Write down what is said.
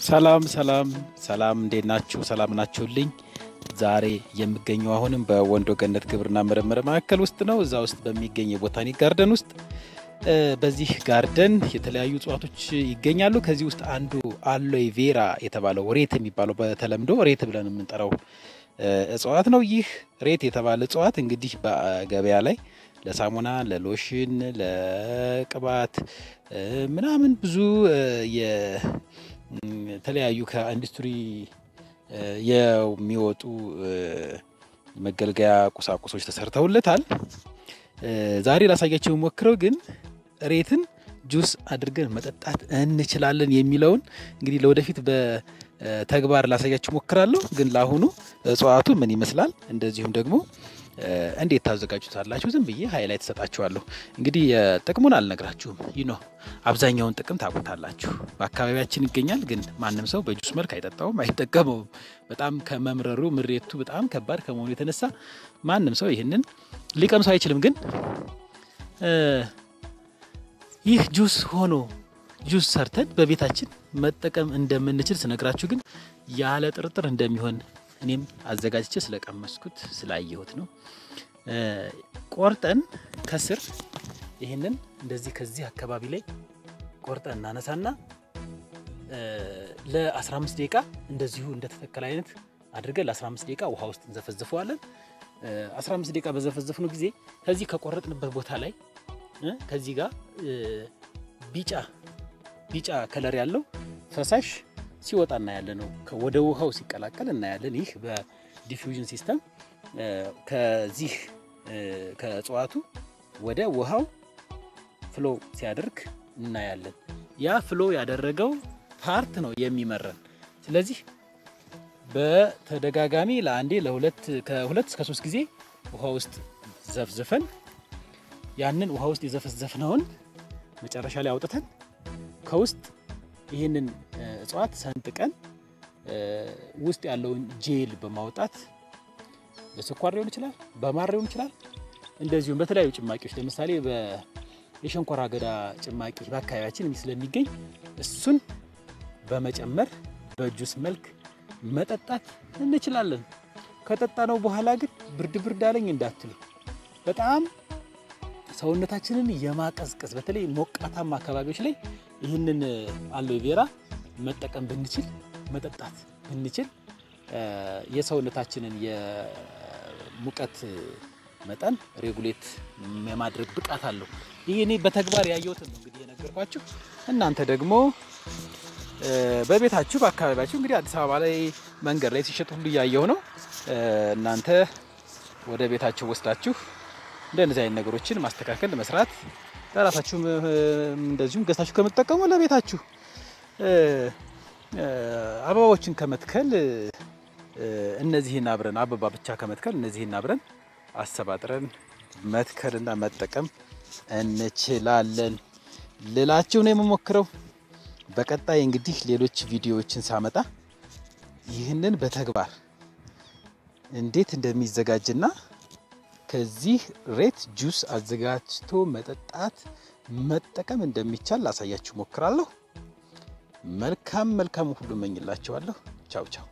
ሰላም ሰላም ሰላም፣ እንዴት ናችሁ? ሰላም ናችሁልኝ? ዛሬ የምገኘው አሁንም በወንዶ ገነት ግብርና ምርምር ማዕከል ውስጥ ነው። እዛ ውስጥ በሚገኝ የቦታኒክ ጋርደን ውስጥ በዚህ ጋርደን የተለያዩ እጽዋቶች ይገኛሉ። ከዚህ ውስጥ አንዱ አሎይ ቬራ የተባለው ሬት የሚባለው በተለምዶ ሬት ብለን የምንጠራው እጽዋት ነው። ይህ ሬት የተባለ እጽዋት እንግዲህ በገበያ ላይ ለሳሙና፣ ለሎሽን፣ ለቅባት ምናምን ብዙ የተለያዩ ከኢንዱስትሪ የሚወጡ መገልገያ ቁሳቁሶች ተሰርተውለታል። ዛሬ ላሳያቸው ሞክረው ግን ሬትን ጁስ አድርገን መጠጣት እንችላለን የሚለውን እንግዲህ ለወደፊት በተግባር ላሳያችሁ ሞክራለሁ። ግን ለአሁኑ እጽዋቱ ምን ይመስላል እንደዚሁም ደግሞ እንዴት ታዘጋጁታላችሁ ዝም ብዬ ሀይላይት ተሰጣችኋለሁ። እንግዲህ ጥቅሙን አልነግራችሁም። ይህ ነው አብዛኛውን ጥቅም ታውቁታላችሁ። በአካባቢያችን ይገኛል፣ ግን ማንም ሰው በጁስ መልክ አይጠጣውም፣ አይጠቀመውም። በጣም ከመምረሩ ምሬቱ በጣም ከባድ ከመሆኑ የተነሳ ማንም ሰው ይህንን ሊቀምሰው አይችልም። ግን ይህ ጁስ ሆኖ ጁስ ሰርተን በቤታችን መጠቀም እንደምንችል ስነግራችሁ ግን ያለ ጥርጥር እንደሚሆን እኔም አዘጋጅቼ ስለቀመስኩት ስላየሁት ነው። ቆርጠን ከስር ይህንን እንደዚህ ከዚህ አካባቢ ላይ ቆርጠን እናነሳና ለ15 ደቂቃ እንደዚሁ እንደተተከለ አይነት አድርገን ለ15 ደቂቃ ውሃ ውስጥ እንዘፈዝፈዋለን። 15 ደቂቃ በዘፈዘፍነው ጊዜ ከዚህ ከቆረጥንበት ቦታ ላይ ከዚህ ጋር ቢጫ ቢጫ ከለር ያለው ፈሳሽ ሲወጣ እናያለን ነው ወደ ውሃው ሲቀላቀል እናያለን። ይህ በዲፊውዥን ሲስተም ከዚህ ከእጽዋቱ ወደ ውሃው ፍሎ ሲያደርግ እናያለን። ያ ፍሎ ያደረገው ፓርት ነው የሚመረን። ስለዚህ በተደጋጋሚ ለአንዴ ለሁለት ከሁለት እስከ ሶስት ጊዜ ውሃ ውስጥ ዘፍዝፈን ያንን ውሃ ውስጥ የዘፈዘፍነውን መጨረሻ ላይ አውጥተን ከውስጥ ይህንን እጽዋት ሰንጥቀን ውስጥ ያለውን ጄል በማውጣት በስኳር ሊሆን ይችላል፣ በማር ሊሆን ይችላል። እንደዚሁም በተለያዩ ጭማቂዎች ለምሳሌ የሸንኮራ አገዳ ጭማቂ በአካባቢያችን ስለሚገኝ እሱን በመጨመር በጁስ መልክ መጠጣት እንችላለን። ከጠጣ ነው በኋላ ግን ብርድ ብርድ አለኝ እንዳትሉ በጣም ሰውነታችንን የማቀዝቀዝ በተለይ ሞቃታማ አካባቢዎች ላይ ይህንን አሎይ ቬራ መጠቀም ብንችል መጠጣት ብንችል የሰውነታችንን የሙቀት መጠን ሬጉሌት የማድረግ ብቃት አለው። ይህ እኔ በተግባር ያየሁትን ነው እንግዲህ የነገርኳችሁ። እናንተ ደግሞ በቤታችሁ በአካባቢያችሁ እንግዲህ አዲስ አበባ ላይ መንገድ ላይ ሲሸጥ ሁሉ እያየሁ ነው። እናንተ ወደ ቤታችሁ ወስዳችሁ እንደነዚህ አይነት ነገሮችን ማስተካከል መስራት ለራሳችሁም እንደዚሁም ገዝታችሁ ከምትጠቀሙ ለቤታችሁ አበባዎችን ከመትከል እነዚህን አብረን አበባ ብቻ ከመትከል እነዚህን አብረን አሰባጥረን መትከልና መጠቀም እንችላለን ልላችሁ ነው የምሞክረው። በቀጣይ እንግዲህ ሌሎች ቪዲዮዎችን ሳመጣ ይህንን በተግባር እንዴት እንደሚዘጋጅና ከዚህ ሬት ጁስ አዘጋጅቶ መጠጣት መጠቀም እንደሚቻል ላሳያችሁ ሞክራለሁ። መልካም መልካም ሁሉ እመኝላችኋለሁ። ቻው ቻው።